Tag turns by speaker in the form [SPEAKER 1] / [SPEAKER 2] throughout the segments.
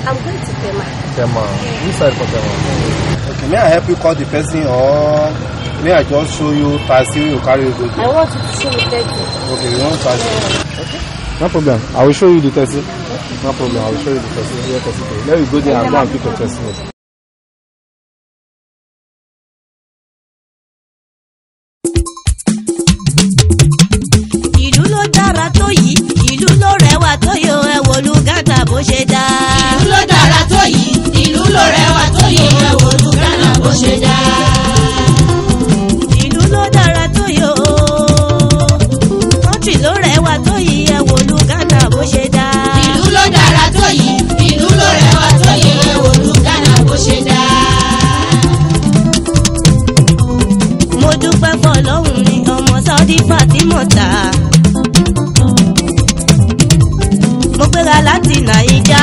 [SPEAKER 1] I'm going to Tema.
[SPEAKER 2] Tema. Which side for Tema?
[SPEAKER 3] Okay, may I help you call the person or may I just show you taxi you carry you go
[SPEAKER 1] I
[SPEAKER 3] there?
[SPEAKER 1] want you to show me taxi.
[SPEAKER 3] Okay, you want taxi?
[SPEAKER 2] No problem. I will show you the taxi. No problem. I will show you the taxi. Here, taxi. Let me go there and go and pick your taxi.
[SPEAKER 4] ìlú ló dára tó yìí ìlú ló rẹwà tó yọ ẹ wò lu gàdà bó ṣe dá.
[SPEAKER 5] ìlú ló dára tó yìí ìlú ló rẹwà tó yìí ẹ wò lu Ghana bó ṣe dá.
[SPEAKER 4] ìlú ló dára tó yọ kọ́ńtì ló rẹwà tó yìí ẹ wò lu gàdà bó ṣe dá.
[SPEAKER 5] ìlú ló dára tó yìí ìlú ló rẹwà tó yìí ẹ wò lu Ghana bó ṣe dá.
[SPEAKER 4] mo dúpẹ́ fọlọ́hún ni ọmọ saudi fatima ta. mo gbéra láti nàìjà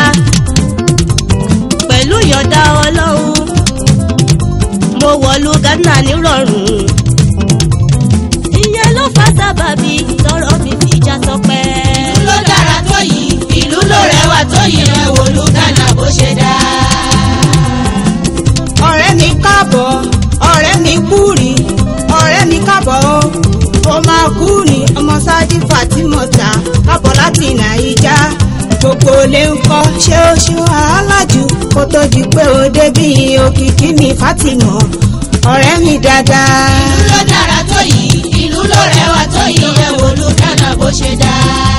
[SPEAKER 4] pẹ̀lú ìyọ̀dá ọlọ́run mo wọ̀lú ghana nírọ̀rùn. ìyẹn ló fa sábàbí tọrọ mi fi já sọpẹ́.
[SPEAKER 5] ìlú ló dára tó yìí ìlú ló rẹwà tó yìí ẹ wò lu Ghana bó ṣe dá.
[SPEAKER 6] ọ̀rẹ́ mi káàbọ̀ ọ̀rẹ́ mi kúrì ọ̀rẹ́ mi káàbọ̀ o ó máa kú ní ọmọ sáájú fatimota káàbọ̀ láti nàìjà gbogbo lè ń kọ́ ṣé ó ṣe wàhálà jù kó tó di pé ó débi òkìkí mi fatima ọ̀rẹ́ mi dáadáa.
[SPEAKER 5] ìlú ló dára tó yìí ìlú ló rẹwà tó yìí ẹ wò lu Ghana bó ṣe dá.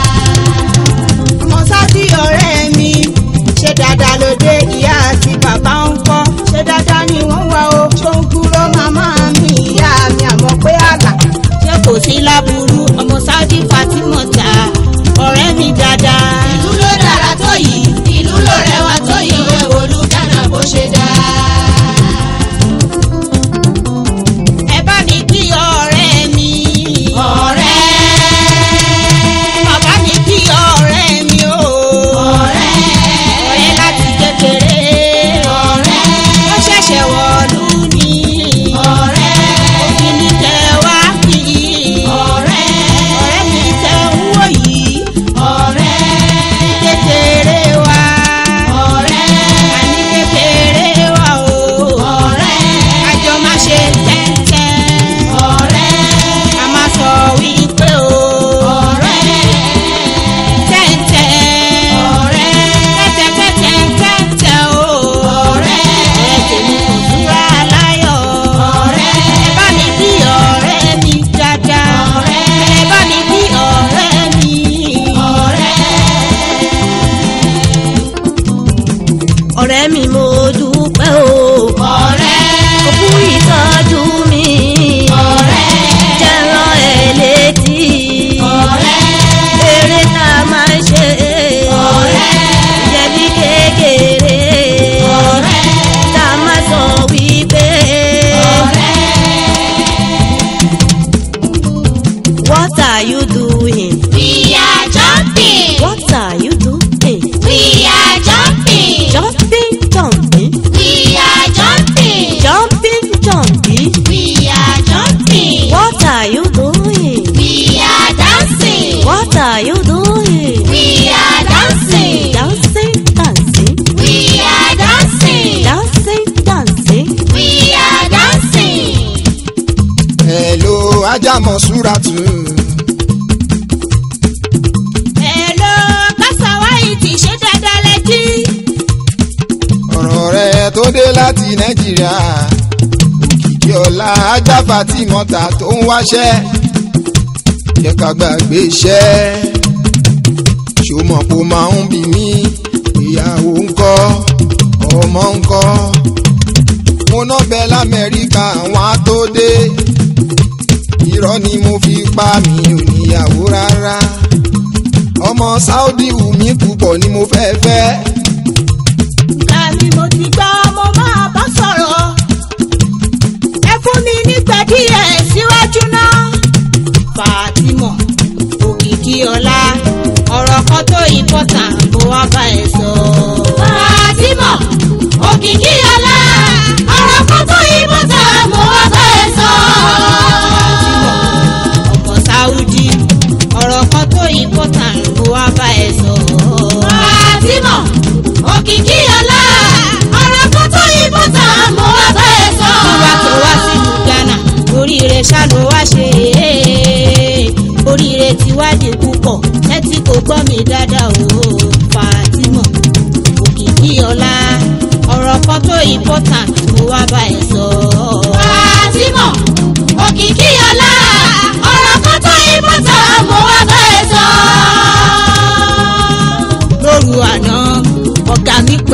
[SPEAKER 6] ọmọ sáájú ọ̀rẹ́ mi ṣe dáadáa lóde ìyá àti bàbá ń kọ́ ṣe dáadáa ni wọ́n wá o ṣó ń kúrò màmá mi ìyá mi àmọ́ pé àlà ṣé kò sí láburú ọmọ sáájú fatimota ọ̀rẹ́ mi dáadáa.
[SPEAKER 5] ìlú ló dára tó yìí ìlú ló rẹwà tó yìí ẹ wò lu Ghana bó ṣe dá.
[SPEAKER 6] ẹ bá mi kí ọ̀rẹ́ mi.
[SPEAKER 5] ọ̀rẹ́
[SPEAKER 6] bàbá mi kí ọ̀rẹ́ mi o.
[SPEAKER 5] ọ̀rẹ́
[SPEAKER 6] ọ̀rẹ́ láti kékeré.
[SPEAKER 5] ọ̀rẹ́
[SPEAKER 6] ó ṣẹ̀ṣẹ̀ wọ̀lú ni.
[SPEAKER 5] ọ̀rẹ́
[SPEAKER 6] òfin ní tẹ wá kí.
[SPEAKER 5] ọ̀rẹ́
[SPEAKER 6] ọ̀rẹ́ mi tẹ ń wò yìí.
[SPEAKER 5] ọ̀rẹ́
[SPEAKER 6] kékeré wa.
[SPEAKER 5] ọ̀rẹ́
[SPEAKER 6] àní kékeré wa o.
[SPEAKER 5] ọ̀rẹ́
[SPEAKER 6] àjọ má ṣe tẹ́tẹ́.
[SPEAKER 5] ọ̀rẹ́
[SPEAKER 6] a máa sọ wípé o.
[SPEAKER 5] ọ̀rẹ́
[SPEAKER 6] tẹ́tẹ́.
[SPEAKER 5] ọ̀rẹ́
[SPEAKER 6] tẹ́tẹ́ tẹ́tẹ́ o.
[SPEAKER 5] ọ̀rẹ́
[SPEAKER 6] ọ̀rẹ́ tèmi kò túra láyọ̀.
[SPEAKER 5] ọ̀rẹ́
[SPEAKER 6] ẹ bá mi kí ọ̀rẹ́ mi dáadáa.
[SPEAKER 5] ọ̀rẹ́
[SPEAKER 6] ẹ bá mi kí ọ̀rẹ́ mi.
[SPEAKER 5] ọ̀rẹ́
[SPEAKER 4] ọ̀rẹ́ mi mo dúpẹ́ o.
[SPEAKER 5] ọ̀rẹ́
[SPEAKER 4] òkú ìtọ́jú mi.
[SPEAKER 5] ọ̀rẹ́
[SPEAKER 4] jẹ́rán ẹ̀ létí.
[SPEAKER 5] ọ̀rẹ́
[SPEAKER 4] eré tá a máa ń ṣe.
[SPEAKER 5] ọ̀rẹ́
[SPEAKER 4] jẹ̀bi kékeré.
[SPEAKER 5] ọ̀rẹ́
[SPEAKER 4] tá a máa sọ wípé. what are you doing?
[SPEAKER 5] we are jumping
[SPEAKER 4] what are you doing?
[SPEAKER 5] we are jumping
[SPEAKER 4] jumping jumping
[SPEAKER 5] we are jumping
[SPEAKER 4] jumping jumping.
[SPEAKER 5] we are jumping
[SPEAKER 4] what are you doing?
[SPEAKER 5] we are dancing
[SPEAKER 4] what are you doing?
[SPEAKER 5] we are dancing
[SPEAKER 4] dancing dancing
[SPEAKER 5] we are dancing
[SPEAKER 4] dancing dancing.
[SPEAKER 5] we are dancing.
[SPEAKER 7] hello ajámọ̀ súratu
[SPEAKER 6] Hello, Kásáwáyì ti ṣe dáadáa lẹ́jí.
[SPEAKER 7] ọ̀rọ̀ rẹ̀ tó dé láti nàìjíríà òkìkí ọ̀la ajáfa tí mọ́ta tó ń wáṣẹ́ jẹ́ ká gbàgbé iṣẹ́ ṣòmọ̀ kó máa ń bí mi ìyàwó ńkọ́ ọmọ ńkọ́ mo ná bẹ lamẹ́ríkà àwọn á tó dé irọ́ ni mo fi pa mi ò níyàwó rárá ọmọ saudi wù mí púpọ̀ ni mo fẹ́ fẹ́.
[SPEAKER 6] Láàmì mo ti gbọ́ mo máa bá sọ̀rọ̀. Ẹ fún mi nígbà díẹ̀ síwájú náà. Fàtímọ̀, òkìkí ọ̀la, ọ̀rọ̀ kan tó important mo wá bá ẹ sọ.
[SPEAKER 5] Fàtímọ̀ òkìkí ọlá ọ̀rọ̀ kan tó yìnbọn tá mo wá bá ẹ sọ.
[SPEAKER 6] Ọmọ Sáúdí, ọ̀rọ̀ kan tó important mo wá bá ẹ sọ.
[SPEAKER 5] Fàtímọ̀ òkìkí ọlá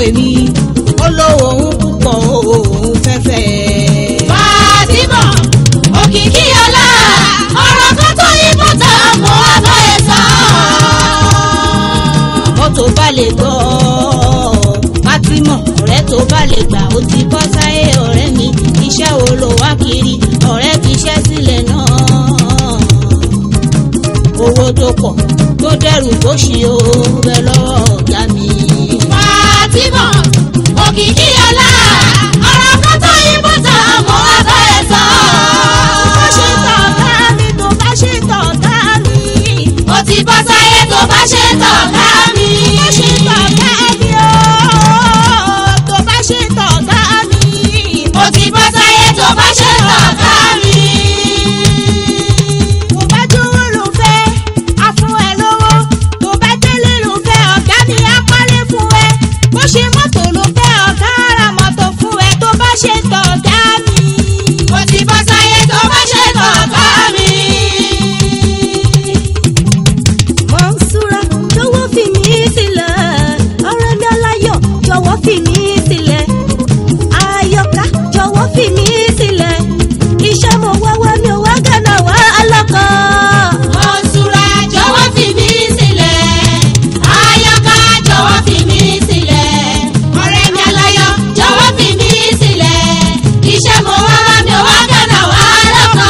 [SPEAKER 6] pè mí ó lówó òun púpọ̀ òun fẹ́fẹ́.
[SPEAKER 5] Fàtímọ̀ òkìkí ọlá ọ̀rọ̀ kan tó yí bọ́tà mọ́ abọ́ ẹ̀ sọ.
[SPEAKER 6] mọ́tò bá lè gbọ́ Fátímọ̀ ọ̀rẹ́ tó bá lè gbà ó ti bọ́ sáyé ọ̀rẹ́ mi iṣẹ́ wo ló wá kiri ọ̀rẹ́ fi iṣẹ́ sílẹ̀ náà owó tó pọ̀ tó dẹrù tó ṣì ó bẹ lọ́wọ́ ọ̀gá mi.
[SPEAKER 5] Fàtímọ̀ òkìkí ọlá ọ̀rọ̀ kan tó yí bọ́tà mọ́ abọ́ ẹ̀ sọ.
[SPEAKER 6] bá ṣe tọ̀gá mi tó bá ṣe tọ̀gá mi.
[SPEAKER 5] Ó ti bọ́ sáyé tó bá ṣe tọ̀gá mi.
[SPEAKER 6] bá ṣe tọ̀gá mi ó tó bá ṣe tọ̀gá mi.
[SPEAKER 5] Ó ti bọ́ sáyé tó bá ṣe tọ̀gá mi.
[SPEAKER 6] tó bá dúró ló fẹ́ á fún ẹ lówó tó bá délé ló fẹ́ ọ̀gá mi á kọ́lé fún ẹ bó ṣe mọ́tò ló fẹ́ ọ̀gá ara mọ́tò fún ẹ tó bá ṣe tọ̀gá mi.
[SPEAKER 5] Ó ti bọ́ sáyé tó bá ṣe tọ̀gá mi.
[SPEAKER 4] Mọ̀nsúra jọ̀wọ́ fi mí sílẹ̀ ọ̀rẹ́ mi aláyọ̀ jọ̀wọ́ fi mí sílẹ̀ ayọ̀ká jọ̀wọ́ fi mí sílẹ̀ iṣẹ́ mo wáwá mi ò wá gánà wá alákọ̀.
[SPEAKER 5] Mọ̀nsúra jọ̀wọ́ fi mí sílẹ̀. Ayọ̀ká jọ̀wọ́ fi mí sílẹ̀. Ọ̀rẹ́ mi aláyọ̀ jọ̀wọ́ fi mí sílẹ̀. Iṣẹ́ mo wá wá mi ò wá gánà wá lọ́kàn.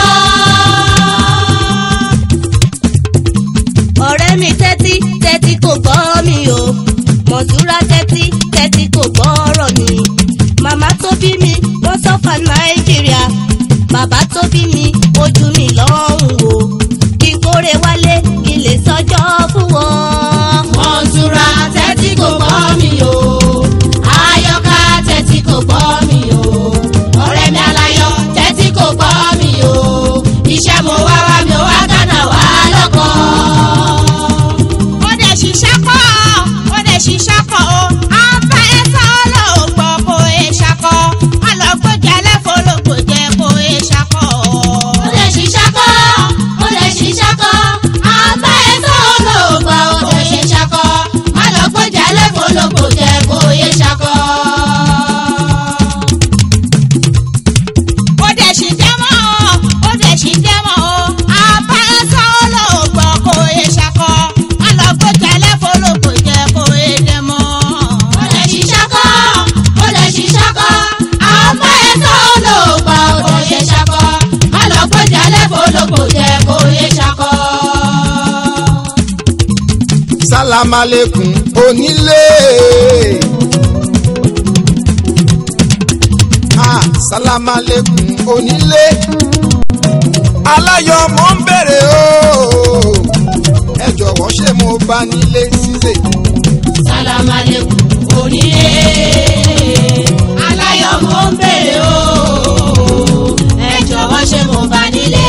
[SPEAKER 4] ọ̀rẹ́ mi tẹ́tí tẹ́tí kò gbọ́ mi o mọ̀súra tẹ́tí tẹ́tí kò gbọ́ ọ̀rọ̀ mi màmá tó bí mi wọ́n sọ́fà nàìjíríà bàbá tó bí mi ojú mi lọ́hùn o kí n kórè wálé kí n lè sọ́jọ́ fún wọn.
[SPEAKER 5] Mọ̀nsúra tẹ́tí kò gbọ́ mi o. Ayọ̀ká tẹ́tí kò gbọ́ mi o. Ọ̀rẹ́ mi aláyọ̀ tẹ́tí kò gbọ́ mi o. Iṣẹ́ mo wá wá mi ò wá gánà wá lọ́kàn.
[SPEAKER 6] ó dẹ̀ ṣiṣẹ́ kọ́ ó dẹ̀ ṣiṣẹ́ kọ́ ó á bá ẹ sọ ló gbọ́ kó e ṣakọ́ á lọ gbọ́jà lẹ́fọ́ ló gbọ́jẹ́ kó e ṣakọ́.
[SPEAKER 5] Ó lè ṣiṣẹ́ kọ́, ó lè ṣiṣẹ́ kọ́. Àbá ẹ tó olóògbà ó lè ṣiṣẹ́ kọ́. Má lọ gbọ́jà lẹ́kọ̀ọ́ lóko jẹ́ kó yé ṣakọ́.
[SPEAKER 6] ó dẹ̀ ṣì jẹ́ mọ́ ó dẹ̀ ṣì jẹ́ mọ́ ó á bá ẹ sọ ló gbọ́ kó e ṣakọ́ á lọ gbọ́jà lẹ́fọ́ ló gbọ́jẹ́ kó e dẹ̀ mọ́.
[SPEAKER 5] Ó lè ṣiṣẹ́ kọ́, ó lè ṣiṣẹ́ kọ́. Àbá ẹ tó olóògbà ó lè ṣiṣẹ́ kọ́. Má lọ gbọ́jà lẹ́kọ̀ọ́ lóko jẹ́ kó yé ṣakọ́.
[SPEAKER 7] sálámàlẹ́kùn onílé. Ah, sálámàlẹ́kùn onílé. aláyọ̀ mo ń bèrè o. ẹ jọ̀wọ́ ṣé mo bá nílé sísè.
[SPEAKER 5] sálámàlẹ́kùn onílé aláyọ̀ mo ń bèrè o ẹ jọ̀wọ́ ṣé mo bá nílé.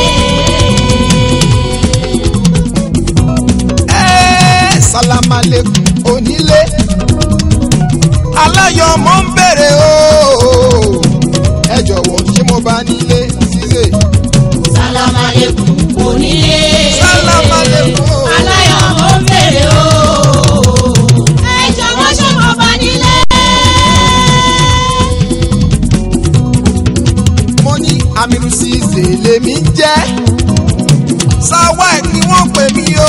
[SPEAKER 7] Ẹ́, sálámàlẹ́kùn onílé. aláyọ̀ mo ń bèrè o. ẹ jọ̀wọ́ ṣé mo bá nílé sísè.
[SPEAKER 5] sálámàlẹ́kùn onílé
[SPEAKER 7] sálámàlẹ́kùn o.
[SPEAKER 5] aláyọ̀ mo ń bèrè o ẹ jọ̀wọ́ ṣé mo bá nílé.
[SPEAKER 7] mo ní amiru ṣíṣe lèmi ń jẹ́ sáwá ẹ̀ ni wọ́n pè mí o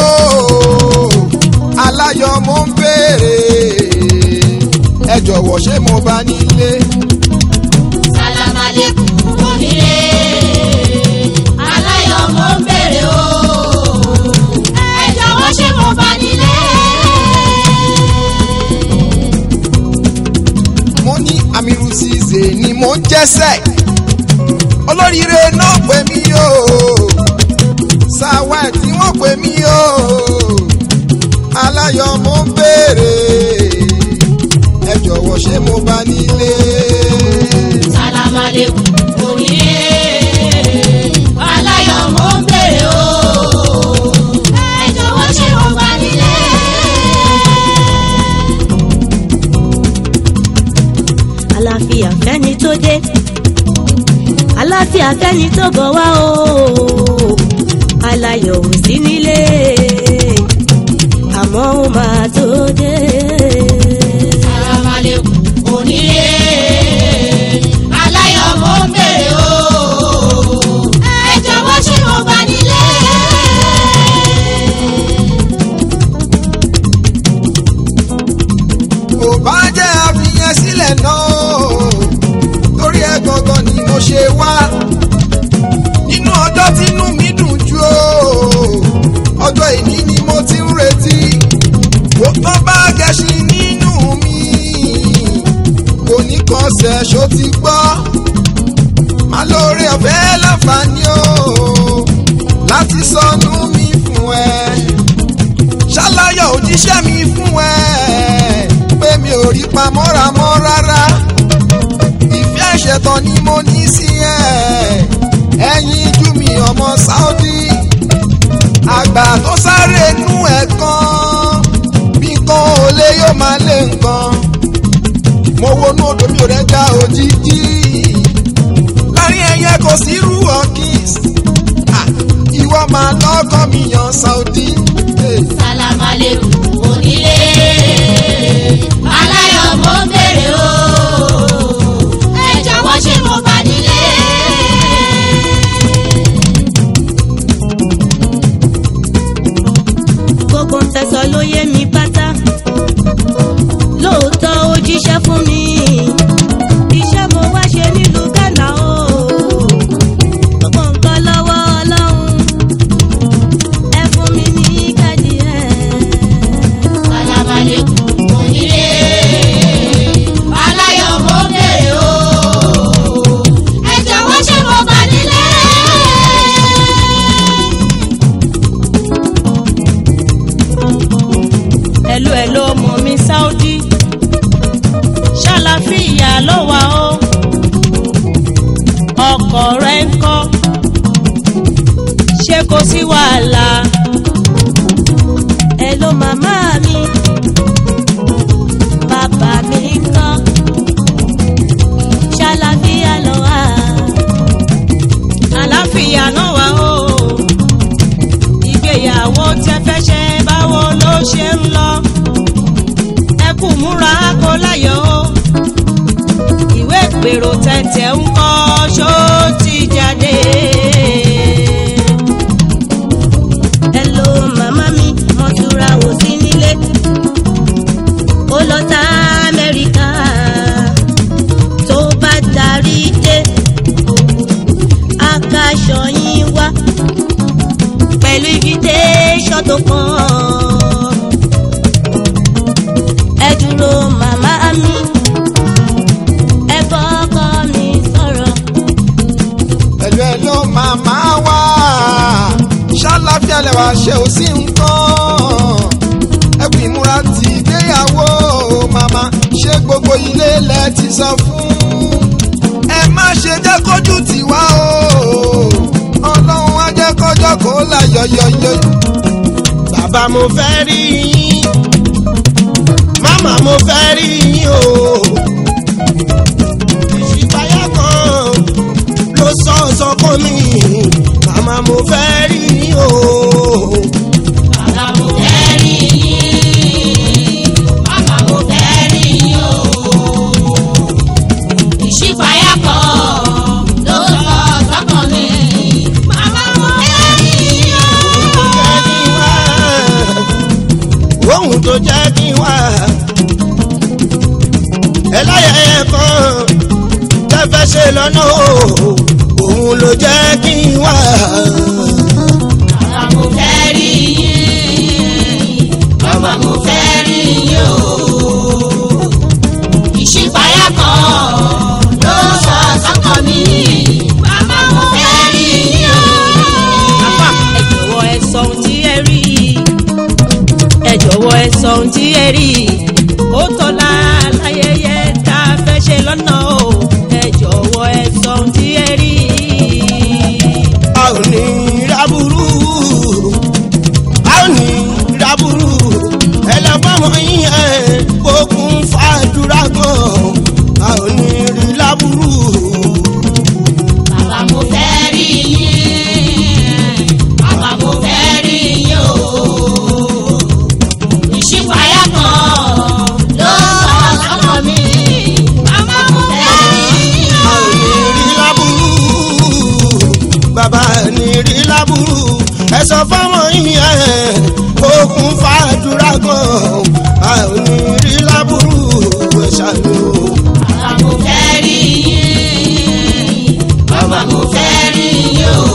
[SPEAKER 7] aláyọ̀ mo ń béèrè ẹ jọ̀wọ́ ṣé mo bá nílé
[SPEAKER 5] sálámàlẹ́kùn onílé aláyọ̀ mo ń bèrè o ẹ jọ̀wọ́ ṣé mo bá nílé.
[SPEAKER 7] mo ní amiru ṣíṣe ni mo ń jẹ́sẹ̀ olóríire náà pè mí o sáwá ẹ̀ tí wọ́n pè mí o aláyọ̀ mo ń béèrè ẹ jọ̀wọ́ ṣé mo bá nílé.
[SPEAKER 5] sálámàlẹ́kùn onílé aláyọ̀ mo ń bèrè o ẹ jọ̀wọ́ ṣé mo bá nílé.
[SPEAKER 4] àlàáfíà fẹ́ni tó dé àlàáfíà fẹ́ni tó bọ̀ wá o aláyọ̀ ò sí nílé àmọ́ ó máa tó dé.
[SPEAKER 5] sálámàlẹ́kùn
[SPEAKER 7] ti sọnù mi fún ẹ ṣàlàyé òjíṣẹ́ mi fún ẹ pé mi ò rí pamọ́ra mọ́ rárá ìfẹ́ ìṣẹ̀tàn ni mo ní sí ẹ ẹ̀yin jú mi ọmọ Saudi àgbà tó sáré nú ẹ̀ kan bí nǹkan ò lè yóò máa lé nǹkan mo wọnú odò mi ò rẹ́ já òjijì láàrin ẹyẹ kò sí irú ọkìs ìwọ máa lọ́kọ́ mi yan Saudi. Hey.
[SPEAKER 5] sálámàlẹ́kùn onílé aláyọ̀ mo ń bèrè o ẹ jọ̀wọ́ ṣé mo bá nílé.
[SPEAKER 4] gbogbo ń tẹ̀sán ló yé mi pátá lóòótọ́ ó jíṣẹ́ fún mi iṣẹ́ mo wá ṣe nílùú Ghana o gbogbo nǹkan lọ́wọ́ Ọlọ́run ẹ fún mi ní káàdì ẹ̀.
[SPEAKER 5] sálámàlẹ́kùn onílé aláyọ̀ mo ń bèrè o ẹ jọ̀wọ́ ṣé mo bá nílé.
[SPEAKER 4] ẹ̀lú ẹ̀ ló mọ̀ mi Saudi ṣàlàfíà ló wà ó ọkọ̀ rẹ̀ ń kọ́ ṣé kò sí wàhálà ẹ̀ ló màmá mi bàbá mi ń kọ́ ṣàlàfíà ló wà àlàáfíà náà wà ó ìgbéyàwó tẹ́ fẹ́ ṣe báwo ló ṣe ń lọ ẹ kú múra kó láyọ̀ o ìwé ìpèrò tẹ̀tẹ̀ ń kọ́ ṣó ti jáde. Hello màmá mi mo tura wò sí nílé ó lọ tá Amẹ́ríkà tó bá darí dé akaṣọ yín wá pẹ̀lú invitation tó kàn. ẹ dúró màmá mi ẹ kọ́kọ́ mi sọ̀rọ̀.
[SPEAKER 7] pẹ̀lú ẹ ló máa máa wá ṣàlàfíà lẹ́wà ṣe ò sí nǹkan ẹkùn ìmúra ti gbéyàwó màmá ṣé gbogbo ilé lẹ ti sọ fún ẹ má ṣe jẹ́ kójú tiwa o ọlọ́run á jẹ́ kọjọ́ kó là yọ̀yọ̀yọ̀.
[SPEAKER 1] bàbá mo fẹ́ rí yín màmá mo fẹ́ rí yín o ìṣípayá kan ló sọ sọkọ mi màmá mo fẹ́ rí yín o
[SPEAKER 5] Bàbá mo fẹ́ rí yín, màmá mo fẹ́ rí yín o. Ìṣípayá kan ló sọ sọ́kàn mi. Màmá mo fẹ́ rí yín o.
[SPEAKER 1] jẹ́ kí n wá ohun tó jẹ́ kí n wá ẹláyẹyẹ kan tẹ́fẹ́ ṣe lọ́nà o òun ló jẹ́ kí n wá.
[SPEAKER 5] Bàbá mo fẹ́ rí yín, màmá mo fẹ́ rí yín o. Ìṣípayá kan ló sọ sọ́kàn mi. Màmá mo fẹ́ rí yín o.
[SPEAKER 4] Àfà, ẹ jọ̀wọ́ ẹ sọ ohun tí ẹ rí ẹ jọ̀wọ́ ẹ sọ ohun tí ẹ rí ó tọ́lá láyẹyẹ tá a fẹ́ ṣe lọ́nà o ẹ jọ̀wọ́ ẹ sọ ohun tí ẹ rí.
[SPEAKER 1] a ò ní rábùrú a ò ní rábùrú ẹlẹ́fọ́mọ yín ẹ̀ kókun fàdúrà gan a ò ní rí lábùrú.
[SPEAKER 5] Bàbá mo fẹ́ rí yín, bàbá mo fẹ́ rí yín o. Ìṣípayá kan ló sọ sọ́kàn mi. Bàbá mo fẹ́ rí yín
[SPEAKER 1] a
[SPEAKER 5] o.
[SPEAKER 1] ò ní rí lábùrú bàbá ní rí lábùrú ẹ sọ fọmọ yín ẹ kókun fàdúrà gan a ò ní rí lábùrú ẹ ṣàlù.
[SPEAKER 5] Bàbá mo fẹ́ rí yín, bàbá mo fẹ́ rí yín o.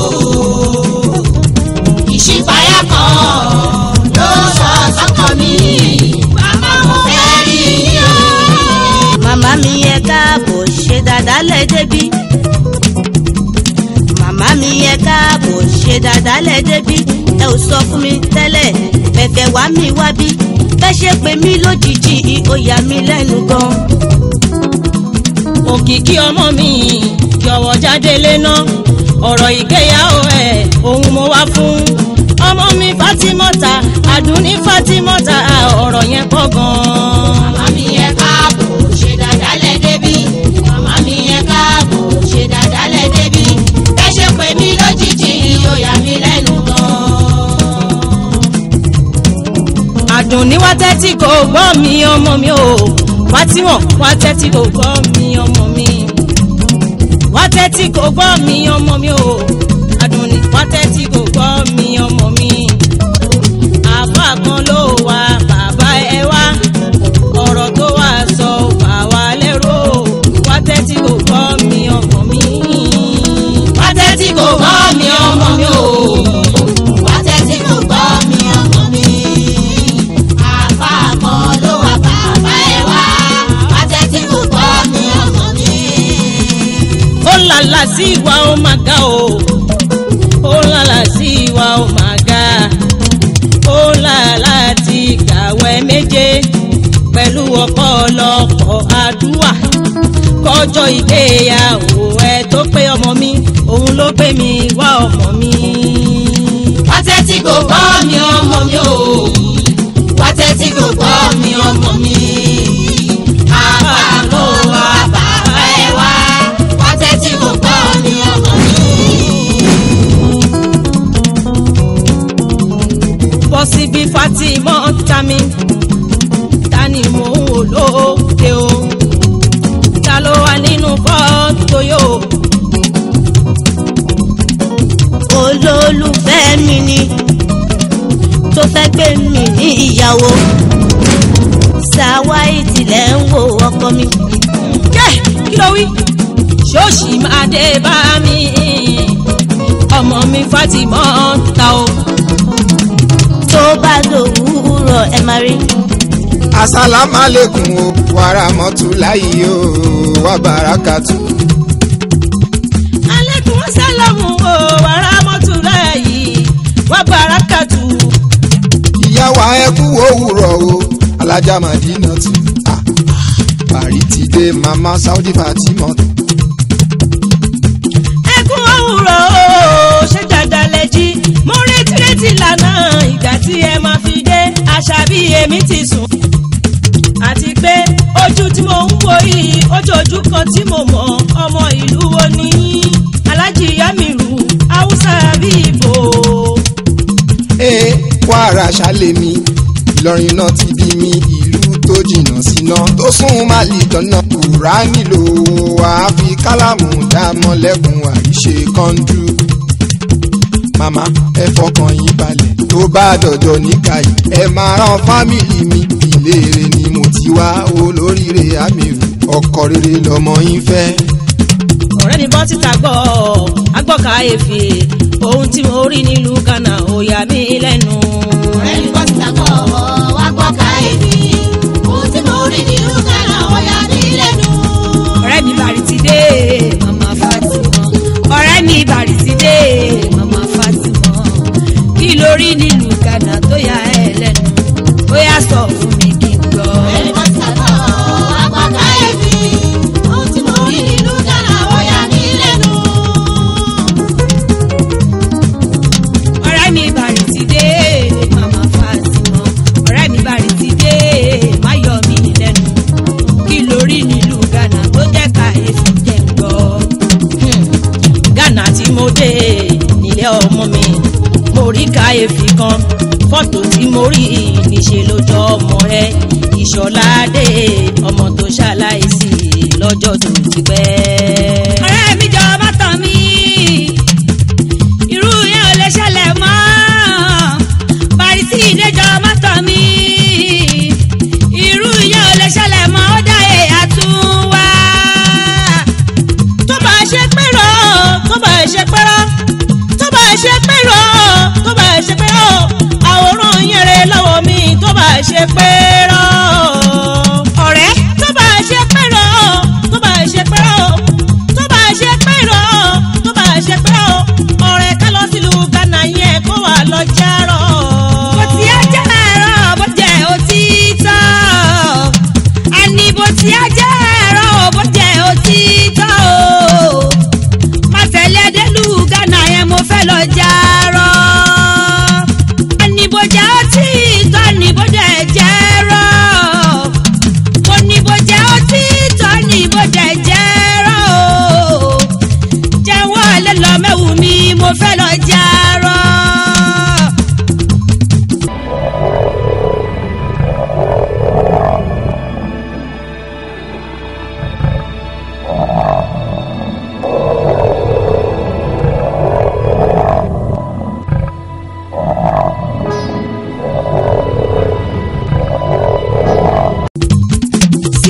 [SPEAKER 5] Ìṣípayá kan ló sọ sọ́kàn mi. Bàbá mo fẹ́ rí yín o.
[SPEAKER 4] màmá mi ẹ káàbọ̀ ṣe dáadáa lẹ débi màmá mi ẹ káàbọ̀ ṣe dáadáa dálẹ̀ débi ẹ ò sọ fún mi tẹ́lẹ̀ bẹ̀kẹ̀ wá mi wá bí bẹ́ ṣe pé mi lójijì ó yà mí lẹ́nu gan.
[SPEAKER 8] òkìkí ọmọ mi jọ̀wọ́ jáde léná ọ̀rọ̀ ìgbéyàwó ẹ̀ òun mo wá fún ọmọ mi fatimota àdúní fatimota ọ̀rọ̀ yẹn pọ̀ gan-an.
[SPEAKER 5] màmá mi yẹ káàbọ̀ ṣe dáadáa lẹ débi màmá mi yẹ káàbọ̀ ṣe dáadáa lẹ débi ẹ ṣe pé mi lójijì ó yà mí lẹ́nu gan-an.
[SPEAKER 8] àdùnní wá tẹ́tí kò gbọ́ mi ọmọ mi o fatima wá tẹ́tí kò gbọ́ mi ọmọ mi wá tẹ́tí kò gbọ́ mi ọmọ mi o àdùnní wá tẹ́tí kò gbọ́ mi ọmọ mi àfa kan ló wà bàbá ẹ wá ọ̀rọ̀ tó wà sọ wà wá lẹ́rọ wá tẹ́tí kò gbọ́ mi ọmọ mi
[SPEAKER 5] wá tẹ́tí kò gbọ́ mi ọmọ mi o wá tẹ́tí kò gbọ́ mi ọmọ mi àfa kan ló wà bàbá ẹ wá wá tẹ́tí kò gbọ́ mi ọmọ mi.
[SPEAKER 8] ó lálà sí ìwà ó máa ga o ó lálà sí ìwà ó máa ga ó lálà ti kàwé méje pẹ̀lú ọ̀pọ̀lọpọ̀ àdúrà kọjọ́ ìgbéyàwó ẹ tó pé ọmọ mi òun ló gbé mi wá ọmọ mi.
[SPEAKER 5] wá tẹ́tí kò gbọ́ mi ọmọ mi o wá tẹ́tí kò gbọ́ mi ọmọ mi àfa ló wà bàbá ẹ wá wá tẹ́tí kò gbọ́ mi ọmọ mi.
[SPEAKER 8] bọ́ síbi fatima ta mi ta ni mò ń wò lóde o ta ló wà nínú fọ́tò yóò.
[SPEAKER 4] olólùfẹ́ mi ni tó fẹ́ gbé mi ní ìyàwó ṣàwáì tilẹ̀ ń wo ọkọ mi.
[SPEAKER 8] kẹ́ kí ló wí. ṣóòṣì máa dé bá mi ọmọ mi fatima ta o.
[SPEAKER 4] tó bá lòwúrọ̀ ẹ máa rí.
[SPEAKER 7] asalaamualeykum o wàrà mọ́tò láyé o wà bàrákàtú.
[SPEAKER 8] alẹ́kùn sálọ̀mù o wàrà mọ́tò rẹ̀ yìí wà bàrákàtù.
[SPEAKER 7] ìyá wa ẹ kú òwúrọ̀ o alájà màdínà tù. Ah, parí ti dé mama saudi fatima.
[SPEAKER 8] ẹkún òwúrọ̀ o ṣé dáadáa lẹ jí mo retí retí lànà ìgbà tí ẹ máa fi dé àṣà bí èmi ti sùn. àti pé ojú tí mo ń wo yìí ojú ojú kan tí mo mọ ọmọ ìlú wo ni alájí yamiru haúsá bí ibo.
[SPEAKER 7] ee kwara ṣàlẹ̀mí ìlọrin náà ti bí mi ìlú tó jìnnà síná tó sún màlì dáná kúrá nílò àáfi kálámù dámọ́lẹ́kùn àríṣe kọ́ńdú. màmá ẹ fọkàn yín balẹ̀ tó bá dọ̀jọ́ níkàyí ẹ máa rán fámìlì mi ìléèrè ni mo ti wá olóríire àmìrù ọkọ rere lọmọ yín fẹ́.
[SPEAKER 8] ọ̀rẹ́ mi bọ́ síta gbọ́ agbọ́ka efe ohun tí mo rí nílùú ghana ó yà mí lẹ́nu.
[SPEAKER 5] ọ̀rẹ́ mi bọ́ síta gbọ́ wá gbọ́ ká èmi ohun tí mo rí nínú kánà ó yà mí lẹ́nu.
[SPEAKER 8] ọ̀rẹ́ mi bàrí ti dé mama fatima ọ̀rẹ́ mi bàrí ti dé mama fatima kí ló rí nílùú ghana tó yà ẹ́ lẹ́nu ó yà sọ fún mi kí n gbọ́.
[SPEAKER 5] ọ̀rẹ́ mi bọ́ síta gbọ́ wá gbọ́ ká èmi ohun tí mo rí nínú kánà ó yà mí lẹ́nu.
[SPEAKER 8] ọ̀rẹ́ mi bàrí ti dé mama fatima ọ̀rẹ́ mi bàrí ti dé má yọ mí lẹ́nu kí lórí nílùú ghana tó jẹ́ ká èsì jẹ́ ń gbọ́. Hmm. ghana tí mo dé nílé ọmọ mi mo rí káyéfì kan fọ́tò tí mo rí níṣẹ́ lójọ́ ọmọ rẹ ìṣọ̀ládé ọmọ tó ṣaláìsí lọ́jọ́ tó ti pẹ́. ọ̀rẹ́ mi jọ bá tàn mí irú yẹn ò lè ṣẹlẹ̀ mọ́ parisí ìdẹ́jọ́ mọ́tò mi irú yẹn ò lè ṣẹlẹ̀ mọ́ ó dá èyà tún wá tó bá ṣe pẹ́rọ tó bá ṣe pẹ́rọ tó bá ṣe pẹ́rọ tó bá ṣe pẹ́rọ àwòrán yẹn rẹ lọ́wọ́ mi tó bá ṣe pẹ́rọ ọ̀rẹ́ tó bá ṣe pẹ́rọ tó bá ṣe pẹ́rọ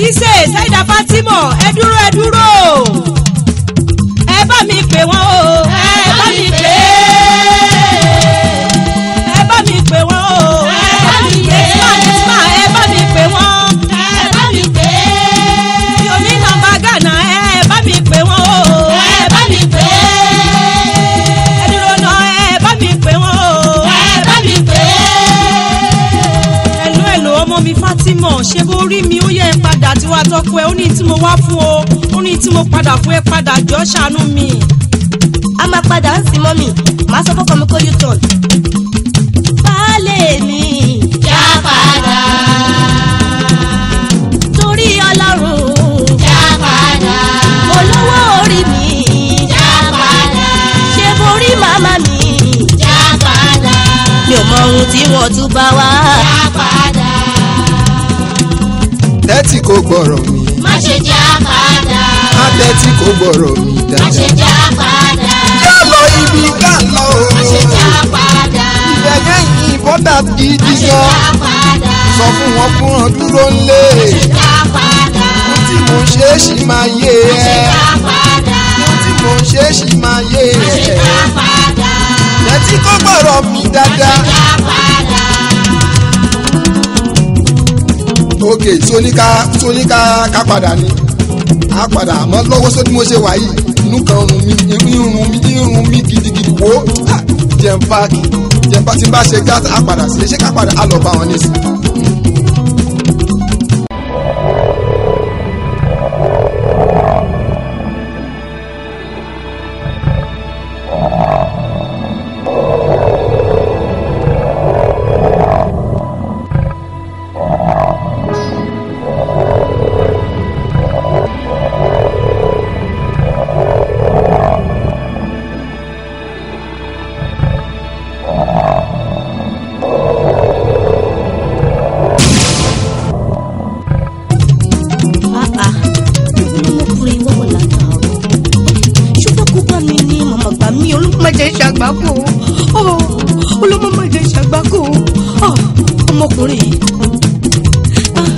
[SPEAKER 8] ìṣe ṣẹ́dá fatima ẹ dúró ẹ dúró ẹ bá mi pè wọ́n o ẹ bá mi pè ẹ bá mi pè wọ́n o ẹ bá mi pè ẹ bá mi pè wọ́n
[SPEAKER 5] ẹ bá mi pè
[SPEAKER 8] mi ò ní nọ́mbà gánà ẹ bá mi pè wọ́n o
[SPEAKER 5] ẹ bá mi pè
[SPEAKER 8] ẹ dúró náà ẹ bá mi pè wọ́n o
[SPEAKER 5] ẹ bá mi pè
[SPEAKER 8] ẹlò ẹlò ọmọ mi fatima ṣé bó rí mi ó yẹ ẹ padà tí wàá tọpọ ẹ ó ní tí mo wá fún o ó ní tí mo padà fún ẹ padà jọ ṣàánú mi.
[SPEAKER 4] a máa padà ń sin mọ́mì máa sọ fọ́kàn mi kó u turn. baálé mi
[SPEAKER 5] já padà
[SPEAKER 4] torí ọlọ́run
[SPEAKER 5] já padà
[SPEAKER 4] olówó orí mi
[SPEAKER 5] já padà
[SPEAKER 4] ṣe borí màmá mi
[SPEAKER 5] já padà
[SPEAKER 4] mi ò mọ ohun tí wọ́n tún bá wá.
[SPEAKER 5] já padà
[SPEAKER 7] tẹ́tí kò gbọ́rọ̀ mi
[SPEAKER 5] má ṣe já padà
[SPEAKER 7] má tẹ́tí kò gbọ́rọ̀ mi
[SPEAKER 5] má ṣe
[SPEAKER 7] dáadáa.
[SPEAKER 5] já padà
[SPEAKER 7] yá lọ ibi ká lọ
[SPEAKER 5] má ṣe
[SPEAKER 7] o
[SPEAKER 5] já padà
[SPEAKER 7] ibẹ̀ yẹn important gidi
[SPEAKER 5] má ṣe
[SPEAKER 7] gan
[SPEAKER 5] já padà
[SPEAKER 7] sọ fún wọn fún wọn dúró ńlé
[SPEAKER 5] já padà
[SPEAKER 7] tí mo ṣe é ṣì máa yé
[SPEAKER 5] má ṣe
[SPEAKER 7] ẹ
[SPEAKER 5] já padà
[SPEAKER 7] tí mo ṣe é ṣì máa yé
[SPEAKER 5] má ṣe
[SPEAKER 7] ẹ
[SPEAKER 5] já padà
[SPEAKER 7] tẹ́tí kò gbọ́rọ̀ mi dáadáa.
[SPEAKER 5] já padà
[SPEAKER 7] ok tóníká tóníká ká padà ni á padà àmọ́ lọ́wọ́ sódì mo ṣe wà yìí inú kan rùn mí irun mi irun mi gidigidi wo ah, jẹun páàkì jẹun páàkì tí n bá ṣe gá á padà sí ṣé ká padà á lọ bá wọn nísìn.
[SPEAKER 4] Ah, ah. ọmọkùnrin wọ́n wọ̀ látàárọ̀ ṣùgbọ́n kó bá mi ní màmá gbà mí olùmọ̀jẹ̀ ṣàgbákò olùmọ̀jẹ̀ ṣàgbákò Ah, ọmọkùnrin yìí. Ah.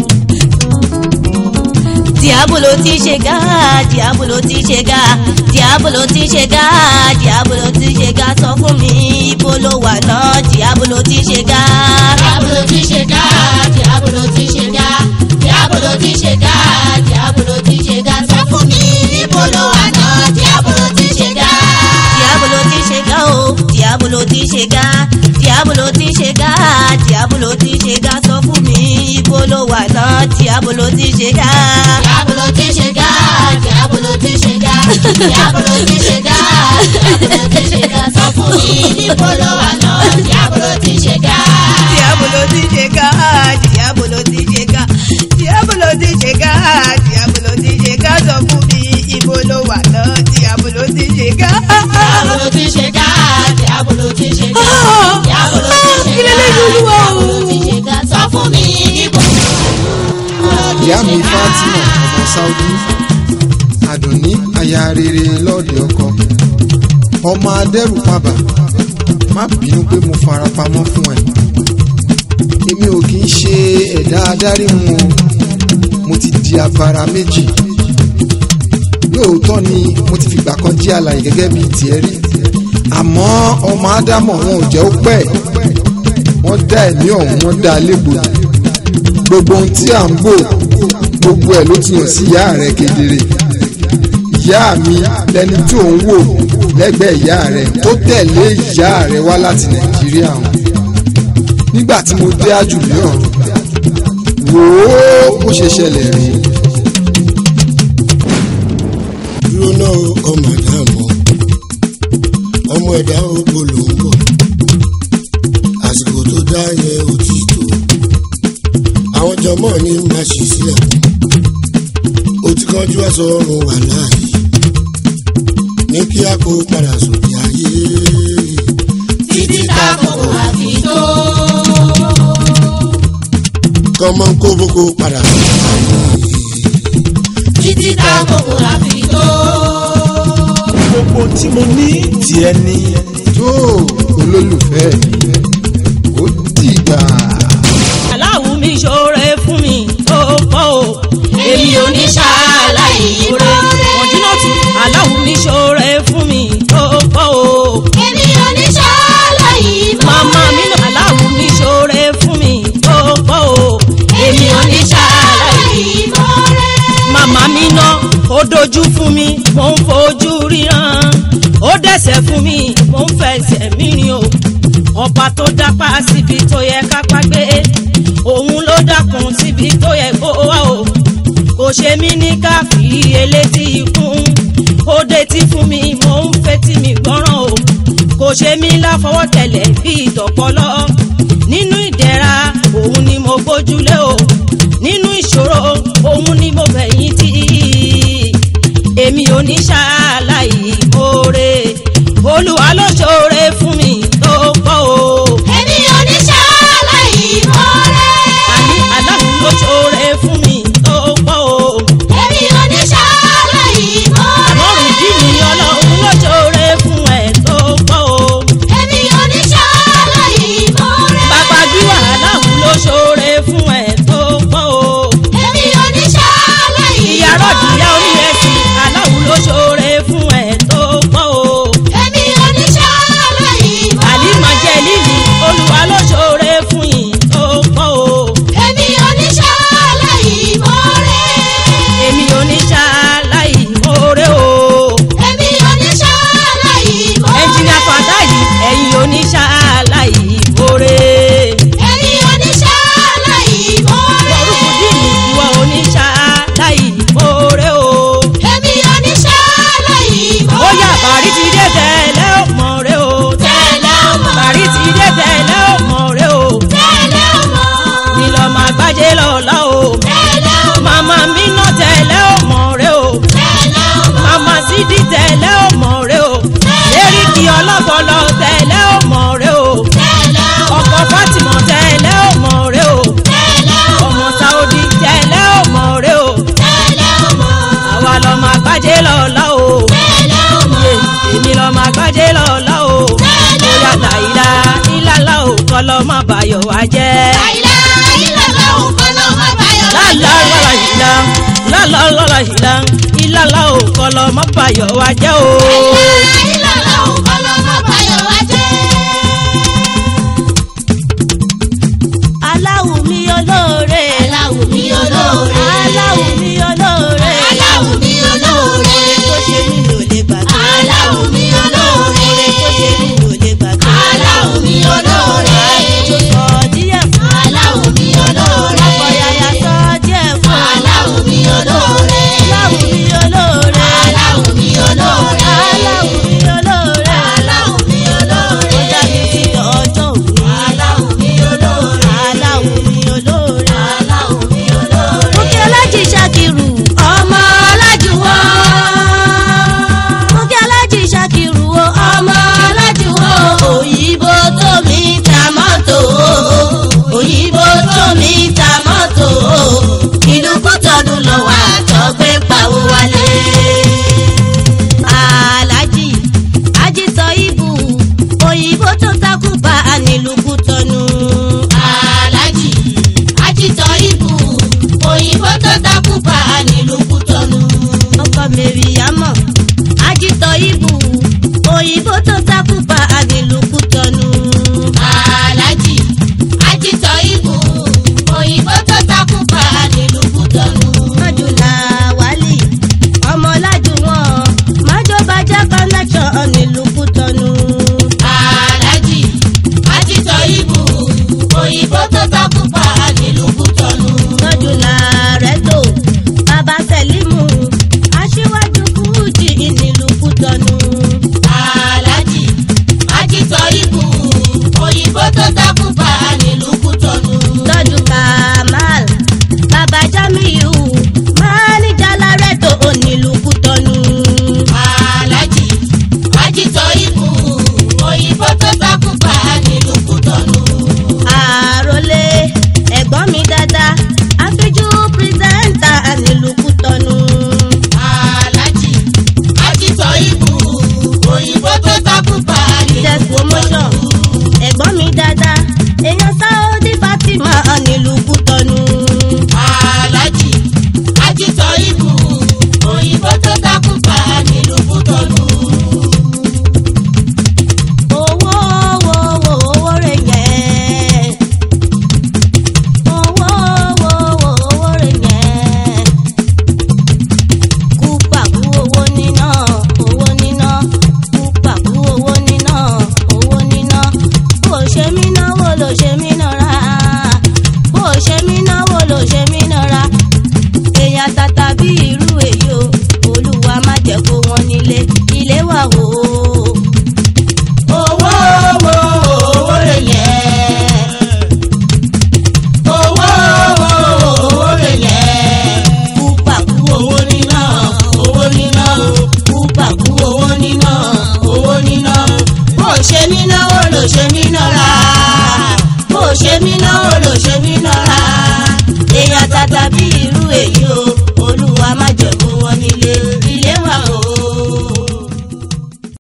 [SPEAKER 4] Diabolo ti ṣe gá, Diabolo ti ṣe gá, Diabolo ti ṣe gá, Diabolo ti ṣe gá, sọ fún mi ibo ló wà náà, Diabolo ti ṣe gá.
[SPEAKER 5] Diabolo ti ṣe gá, Diabolo ti ṣe gá, Diabolo ti ṣe gá, Diabolo ti ṣe gá. Sọ fún mi níbo ló wà náà, Diabolo ti ṣe gá.
[SPEAKER 4] Diabolo ti ṣe gá o, Diabolo ti ṣe gá, Diabolo ti ṣe gá, Diabolo ti ṣe gá, sọ fún mi ibo ló wà náà, Diabolo ti ṣe gá.
[SPEAKER 5] Diabolo ti ṣe gá, Diabolo ti ṣe gá, Diabolo ti ṣe gá, Diabolo ti ṣe gá. Sọ fún mi níbo ló wà náà, Diabolo ti ṣe gá.
[SPEAKER 8] diabolo ti ṣe gá diabolo ti ṣe gá diabolo ti ṣe gá diabolo ti ṣe gá sọ fún mi ibo ló wà náà diabolo ti ṣe gá.
[SPEAKER 5] Diabolo ti ṣe gá, Diabolo ti ṣe gá, Diabolo ti ṣe
[SPEAKER 8] kí
[SPEAKER 5] gá,
[SPEAKER 8] lélẹ́yìn olúwa o.
[SPEAKER 5] Diabolo ti ṣe gá. Sọ fún mi níbo.
[SPEAKER 7] ìyá mi fatima ọmọ saudi àdùnní aya rere lọ́ọ̀dẹ̀ ọkọ ọmọ adẹ́rù pàbà má bínú pé mo fara pamọ́ fún ẹ èmi ò kì í ṣe ẹ̀dá adarí mu o mo ti di afárá méjì lóòótọ́ ni mo ti fìgbà kan jí àlàyé gẹ́gẹ́ bíi tiẹ̀ rí àmọ́ ọmọ ádámọ̀ wọn ò jẹ́ ó pẹ́ wọ́n dá ẹ̀mí ọ̀hún wọ́n dá a légbodò gbogbo ohun tí à ń bò gbogbo ẹ̀ ló ti hàn sí ìyá rẹ̀ kedere ìyá mi lẹni tí ò ń wò lẹ́gbẹ̀ẹ́ ìyá rẹ̀ tó tẹ̀lé ìyá rẹ̀ wá láti nàìjíríà hàn nígbà tí mo dé àjùlé ọ̀run wò ó bó ṣe ṣẹlẹ̀ rí
[SPEAKER 1] dúró náà ọmọ àdàmọ́ ọmọ ẹ̀dá ògbó ló ń bọ̀ àsìkò tó dá yẹn ò tí tó àwọn jọmọ ní máa ṣì sílẹ̀ ó ti kánjú aṣọ ọrùn wà láàyè ní kí a kó padà sóde ayé
[SPEAKER 5] títí tá kòkò àfi tó.
[SPEAKER 1] kọ́mọ ń kó boko padà sóde ayé
[SPEAKER 5] títí tá kòkò àfi tó.
[SPEAKER 9] gbogbo tí mo ní tiẹ̀ ni.
[SPEAKER 7] tó olólùfẹ́ mi ó dìgbà.
[SPEAKER 8] aláwo mi ṣoore fún mi ó pọ̀ o mò ń fojú ríran ó dẹ̀sẹ̀ fún mi mò ń fẹsẹ̀ mí rìn o ọba tó dápá síbi tó yẹ kápá gbé òun ló dákun síbi tó yẹ kó wá o kò ṣe mí ní káfí elétí ikún ó detí fún mi mò ń fetí mi gbọ́ràn o kò ṣe mí láfọwọ́ tẹ̀lẹ̀ bí ìtọ̀pọ̀lọ́ nínú ìdẹ̀ra òun ni mo gbójúlé o nínú ìṣòro òun ni mo bẹ̀yìn tí èmi ò ní ṣàlàyé oore olúwa ló ṣoore fún mi tó pọ̀ o.
[SPEAKER 5] èmi ò ní ṣàlàyé mọ́rẹ́.
[SPEAKER 8] àní aláwọ̀ ló ṣoore fún mi tó pọ̀ o.
[SPEAKER 5] èmi ò ní ṣàlàyé mọ́rẹ́.
[SPEAKER 8] àmọ́rùn dí mi ọlọ́run ló ṣoore fún ẹ̀ tó pọ̀ o.
[SPEAKER 5] èmi ò ní ṣàlàyé mọ́rẹ́.
[SPEAKER 8] bàbá gbíwà aláwọ̀ ló ṣoore fún ẹ̀ tó pọ̀ o.
[SPEAKER 5] èmi ò ní ṣàlàyé
[SPEAKER 8] ìyá rọ̀dìyà oníyẹ̀sì aláwọ̀ ló ṣoore fún ẹ̀ tó pọ̀ o.
[SPEAKER 5] èmi ò ní ṣàlàyé mọ́rẹ́.
[SPEAKER 8] àlìmọ̀ jẹ́ líli olúwa ló ṣoore fún yìí tó pọ̀ o.
[SPEAKER 5] èmi ò ní ṣàlàyé mọ́rẹ́.
[SPEAKER 8] èmi ò ní ṣaláì mórè o.
[SPEAKER 5] èmi ò ní ṣàlàyé mọ́rẹ́.
[SPEAKER 8] ẹnjìnìà fàdá yìí ẹ̀yin ò ní ṣaláì mórè.
[SPEAKER 5] èmi ò ní ṣàlàyé mọ́rẹ́.
[SPEAKER 8] orúkú dìní ìwọ ò ní ṣaláì mórè o.
[SPEAKER 5] èmi ò ní ṣàlàyé
[SPEAKER 8] ó
[SPEAKER 5] mọ́rẹ́.
[SPEAKER 8] yá bàrí ti dé tẹ̀lé ọmọ rẹ o.
[SPEAKER 5] tẹ̀lé ọmọ.
[SPEAKER 8] bàrí ti dé tẹ̀lé ọmọ rẹ o.
[SPEAKER 5] tẹ̀lé ọmọ.
[SPEAKER 8] mi lọ máa gbájé lọ́la o.
[SPEAKER 5] tẹ̀lé ọmọ.
[SPEAKER 8] màmá mi ná tẹ̀lé ọmọ rẹ o.
[SPEAKER 5] tẹ̀lé ọmọ.
[SPEAKER 8] màmá sídìí tẹ̀lé ọmọ rẹ o. eríkì ọlọ́pọlọ tẹ̀lé ọmọ rẹ o.
[SPEAKER 5] tẹ̀lé ọmọ.
[SPEAKER 8] ọkọ fatima tẹ̀lé ọmọ rẹ o.
[SPEAKER 5] tẹ̀lé ọmọ.
[SPEAKER 8] ọmọ saudi tẹ̀lé ọmọ rẹ o.
[SPEAKER 5] tẹ̀lé ọmọ.
[SPEAKER 8] àwa lọ máa gbájé lọ́la o.
[SPEAKER 5] tẹ̀lé ọmọ.
[SPEAKER 8] Yé, èmi lọ máa gbájé lọ́la o. bóyá làyílá ìlàlá o kọ́ lọ́ má bàyọ̀ wá jẹ́.
[SPEAKER 5] àìlá ìlàlá òkò ló má báyọ̀
[SPEAKER 8] lálá lọ́la ìlà lálá lọ́la ìlà ìlàlá o kọ́ lọ́ má bàyọ̀ wá jẹ́ o.
[SPEAKER 5] ìlàlá òkò ló má báyọ̀ wá jẹ́.
[SPEAKER 4] aláwù mi olóore
[SPEAKER 5] aláwù mi olóore.
[SPEAKER 4] aláwù mi olóore
[SPEAKER 5] aláwù mi olóore.
[SPEAKER 4] tó ṣe mí lò lè gbàgbé
[SPEAKER 5] aláwù mi olóore.
[SPEAKER 4] tó ṣe mí lò lè gbàgbé
[SPEAKER 5] aláwù mi olóore.
[SPEAKER 4] tó sọ díẹ̀ fún
[SPEAKER 5] aláwù mi olóore.
[SPEAKER 4] ọ̀yàyà sọ díẹ̀ fún
[SPEAKER 5] aláwù mi olóore.
[SPEAKER 4] aláwù mi olóore
[SPEAKER 5] aláwù mi olóore.
[SPEAKER 4] aláwù mi olóore
[SPEAKER 5] aláwù mi olóore.
[SPEAKER 4] ó dá mi sí ọjọ́ òní
[SPEAKER 5] aláwù mi olóore.
[SPEAKER 4] aláwù mi olóore.
[SPEAKER 5] aláwù mi olóore.
[SPEAKER 4] Bùkí Alájì Ṣakiru ọmọ Ọlájúwọ́. Bùkí Alájì Ṣakiru o ọmọ Ọlájúwọ́. Òyìnbó tó mi ta mọ́tò. Òyìnbó tó mi ta mọ́tò. Ìlú Kútọ́dún lọ wà tọ́gbé pawó wálé. Alájì Ajísọ Ibù òyìnbó tó takú bá a nílùú Kútọ́nù.
[SPEAKER 5] alájì ajitọ ibù òyìnbó tó dákú bá a nílùú kútọnù.
[SPEAKER 4] ọkọ mẹrìyàmọ ajitọ ibù òyìnbó tó takú bá àdìlùkù tọnu. ló ṣe mí